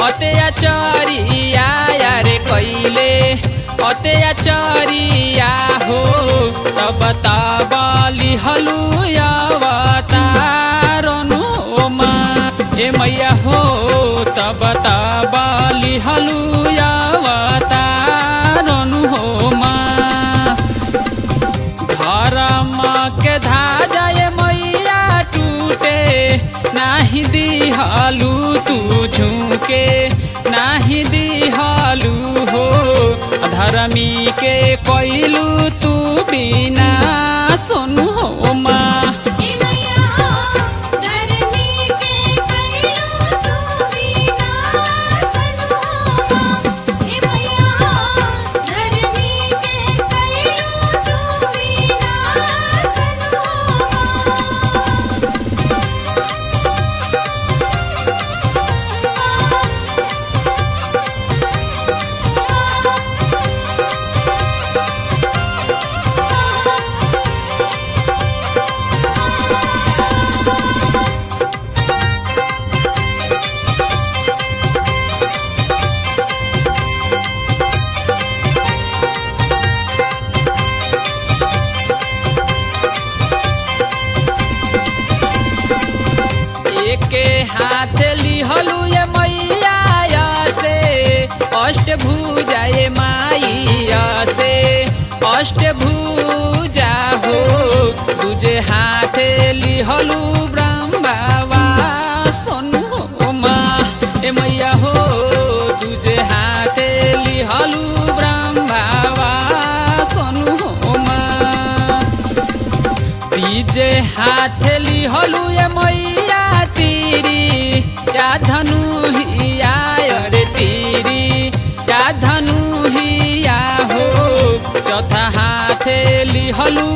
अत्याचारिया यारे कैले अत्याचारिया हो तब तबली हलुयावतारनु मा ए मैया हो तब तबली हलुयावतारनु हो मा धर्म के धाजय मैया टूटे नाही दिहलु तू झुके नाही दिहलु हो धर्मी के कैलू तू बिना सुनु हो माँ हे मैया हो धरनी के कैलो तू बिना सनु हो हे मैया हो धरनी के कैलो तू बिना सनु एके हाथ लिहलु ये मैया से अष्ट भुजा ये माइया से अष्ट भुजा हो तुझे हाथ लिहलु ब्रह्मवा सोनु हो माँ ए मैया हो तुझे हाथ लिहलु ब्रह्मवा सोनु हो माँ तीजे हाथ लिहलु ये मैया तीरी या धनु हिया अरे तीरी या धनु हिया हो चौथा हाथ लिहलु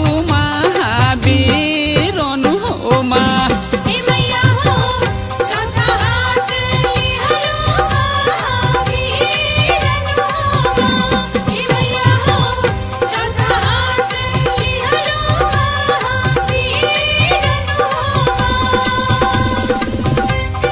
महावीर नु हो माँ हे मैया हो चौथा हाथ लिहलो महावीर नु हे मैया हो चौथा हाथ लिहलो महावीर नु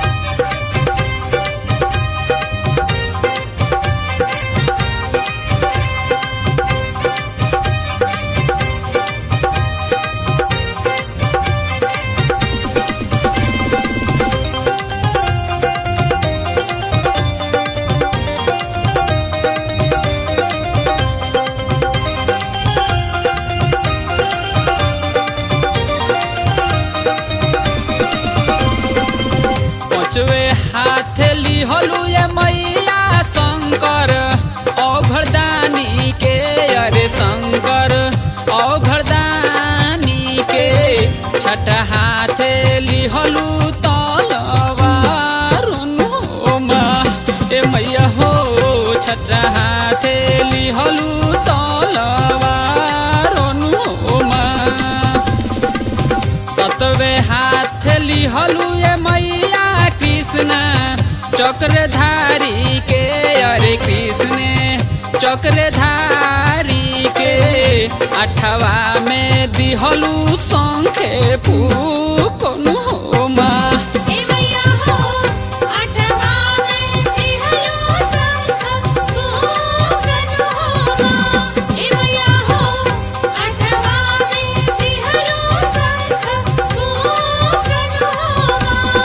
पचवे हाथ लिहलु ये मैया शंकर औघरदानी के अरे शंकर औघरदानी के छठ हाथ लिहलु तलवार नु माँ ए मैया हो छठ हाथ लिहलु तलवार नु माँ सतवे हाथ लिहलु ये मैया कृष्ण चक्रधारी के अरे कृष्ण चक्रधारी के अठवा में दिहलु शंखे फूकनु हो माँ हे मैया हो आठवा में दिहलो शंख फूकनु हो हे मैया हो आठवा में दिहलो शंख फूकनु हो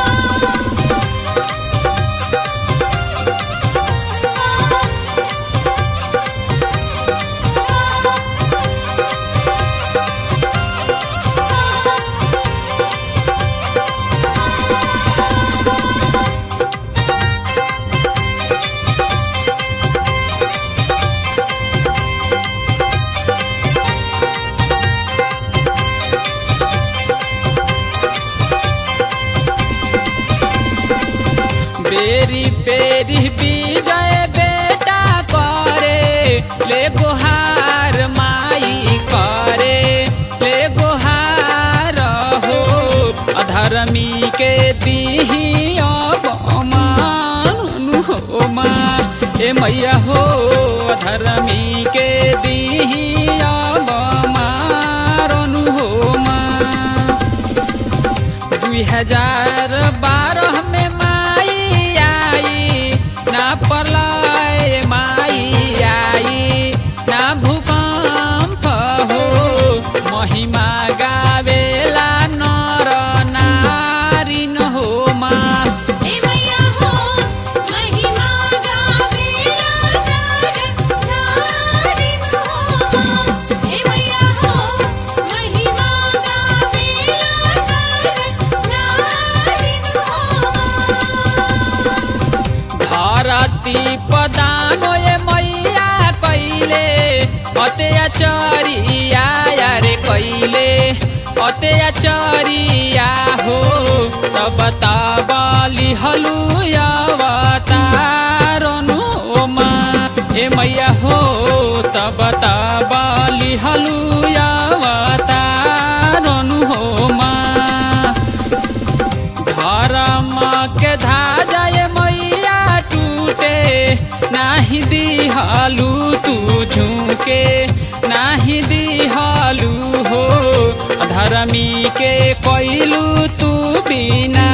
बेरी पेरी विजय बेटा करे ले गुहार माई करे ले गुहार हो अधर्मी के दीही अवमान हो माँ ए मैया हो अधर्मी के दीही अवमान हो माँ दुई हजार बारह में माई आई अत्याचारिया रे कैले अत्याचारिया हो तब तबली हलुयावतारनु मा ए मैया हो तब तबली हलुयावतारनु हो मा धर्म के धाजय मैया टूटे नाही दिहलु तू झुके नाही दिहलु हो धर्मी के कैलू तू बिना